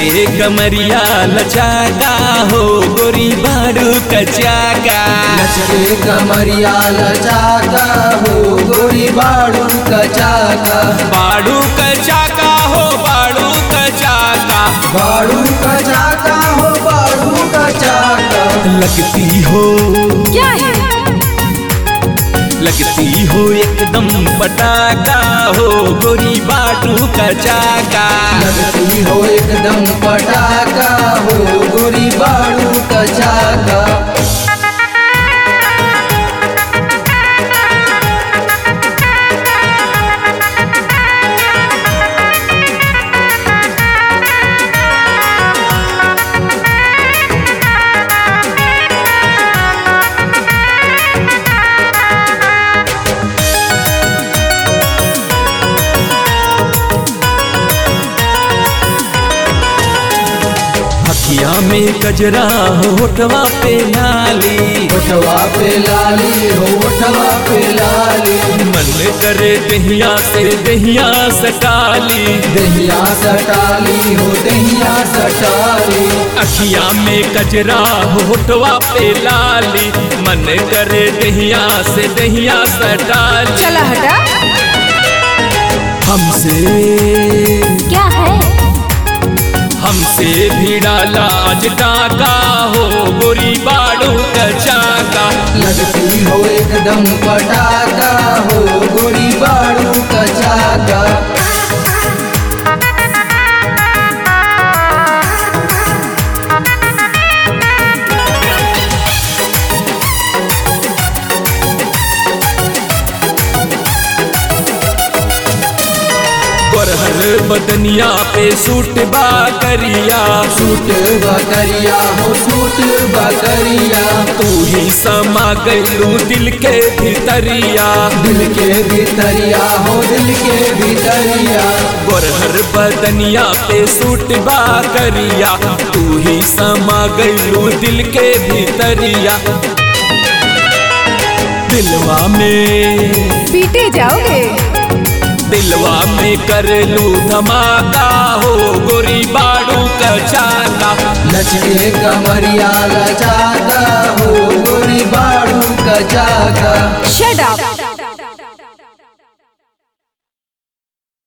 लचके कमरिया लचाका हो गोरी बाड़ू कचाका नचरे कमरिया लचाका हो गोरी बाड़ू कचाका बाड़ू कचाका हो बाड़ू कचाका बाड़ू कचाका हो बाड़ू कचाका लगती हो क्या है लगती हो एकदम पटाका हो गोरी बाड़ू कचाका लगती हो एकदम पटाका हो गोरी बाड़ू कचाका हकिया में गजरा होठवा पे नाली ओठवा पे लाली हो ओठवा पे लाली मन करे दहिया से दहिया सटाली दहिया सटाली हो दहिया सटाली अखिया में कजरा होठवा पे लाली मन करे दहिया से दहिया सटाली चला हटा हमसे क्या है हमसे भिड़ा लाज टाका हो गोरी बाड़ू कचाका लगती हो एकदम पटाका हो गोरी बाड़ू कचाका गोरहर बदनिया पे सूट बा करिया सूट बकरिया हो सूट बकरिया तू ही समा गलू दिल के भीतरिया दिल के भीतरिया हो दिल के भीतरिया गोरहर बदनिया पे सूट बा करिया तू ही समा गलू दिल के भीतरिया दिलवा में पीटे जाओगे दिलवा में कर लू धमाका हो गोरी बाड़ू कचाका लचके कमरिया लचाका हो गोरी बाड़ू कचाका शट अप